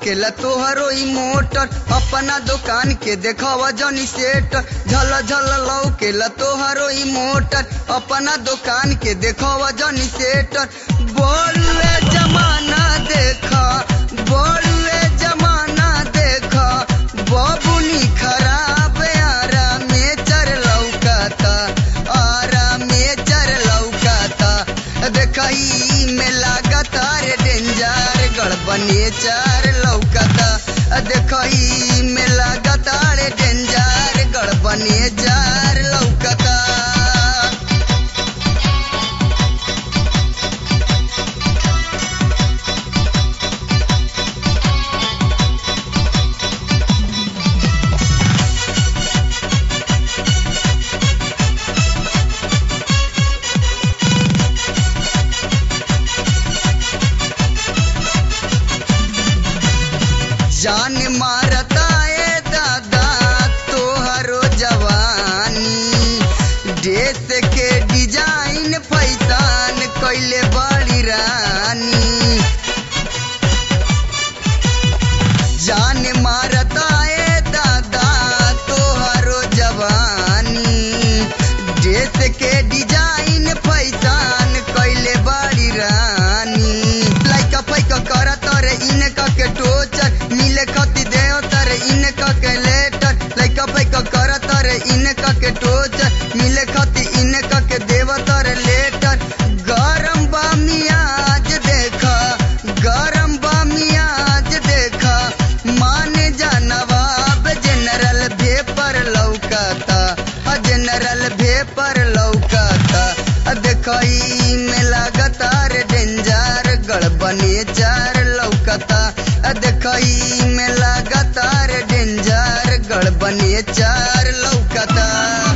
लौकेला तोहरो ई मोटर अपना दुकान के देखावा जनी सेट झल झल लौकेला तोहरो ई मोटर अपना दुकान के देखावा जनी सेट बोलवे जमाना देखा बोलवे जमाना देखा बबुनी खराब आरा में चर लौकाता आरा में चर लौकाता देखई में लागता रे डेंजर गड़बने चार लौकाता देखई में लागता रे डेंजर गड़बने चार लौकाता जान मारता ए दादा तोहरो जवानी ड्रेस के डिजाइन फैसान कैले बड़ी रानी जान मारता ए दादा तोहरो जवानी ड्रेस के डिजाइन फैसान कैले बड़ी रानी लाइका पैका करत रे इनका के टोचर मिले खती देव तर इनका के लेटर लाइका पैका करत रे इनका के टोचर मिले खती इनका के देव तर लेटर गरम बा मियाज देखा गरम बा मियाज देखा माने जा नवाब जनरल भेपर लौकाता अ जनरल भेपर लौकाता अ देखई में लागता रे डेंजर गड़बने चार लौकाता अ देखई में लागता रे डेंजर गड़बने चार लौकाता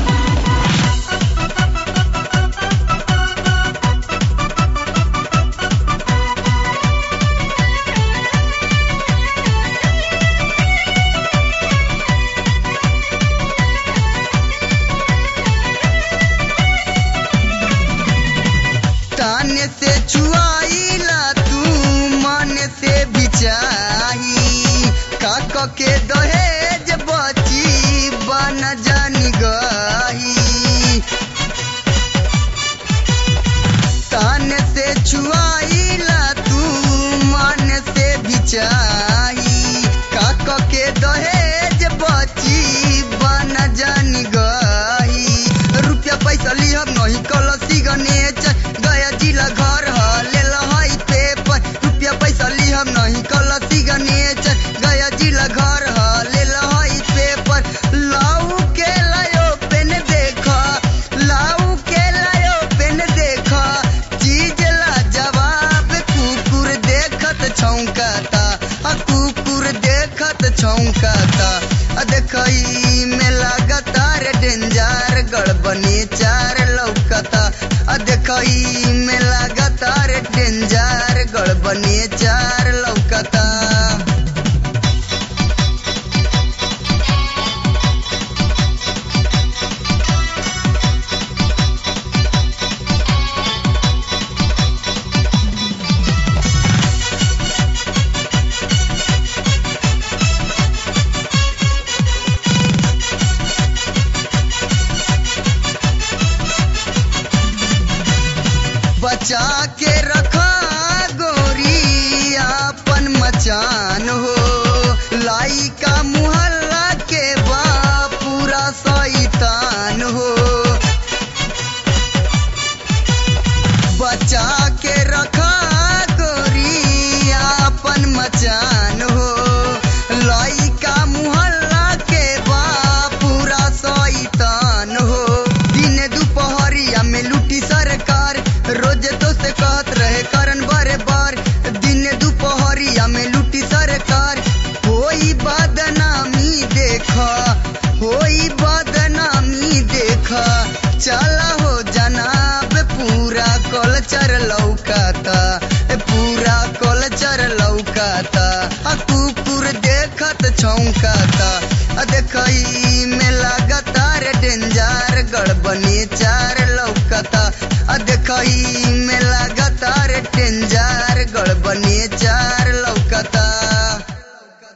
ताने से छुआईला तू मन से बिचाही काक के दहेज बची बन जानी गही ताने से छुआईला तू मन से बिचाही काक के दहेज बची बन जानी गही रुपया पैसा लिहब नहीं कलसी गणेश गया जिला घर ह ले लहई पेपर रुपया पैसा लिहब नहीं कलसी गणेश गया जिला घर ह ले लहई पेपर लाऊ के लायो पेन देखा लाऊ के लायो पेन देखा चीज ला जवाब कुकुर देखत छौंकाता आ कुकुर देखत छौंकाता आ देखई में लागता रे डेंजर गड़बने चार लौकता आ देखई में लागता रे डेंजर गड़बने चार लौकता बचा के रखा गोरी अपन मचान हो लाई का मुहल्ला के बा पूरा शैतान हो बचा के रखा गोरी अपन मचान हो लाई का मुहल्ला के बा पूरा शैतान हो दिन दुपहरिया में लूटी सरकार रोज तो से कहत रहे करन बारे बार दिन दुपहरिया में लूटी सरकार होई बदनामी देखा होई बदनामी देखा चला हो जनाब पूरा कल्चर लौकाता ए पूरा कल्चर लौकाता आ कुकुर देखत छौंकाता आ देखई में लागता रे डेंजर गड़बनी चार लौकता आ देखई में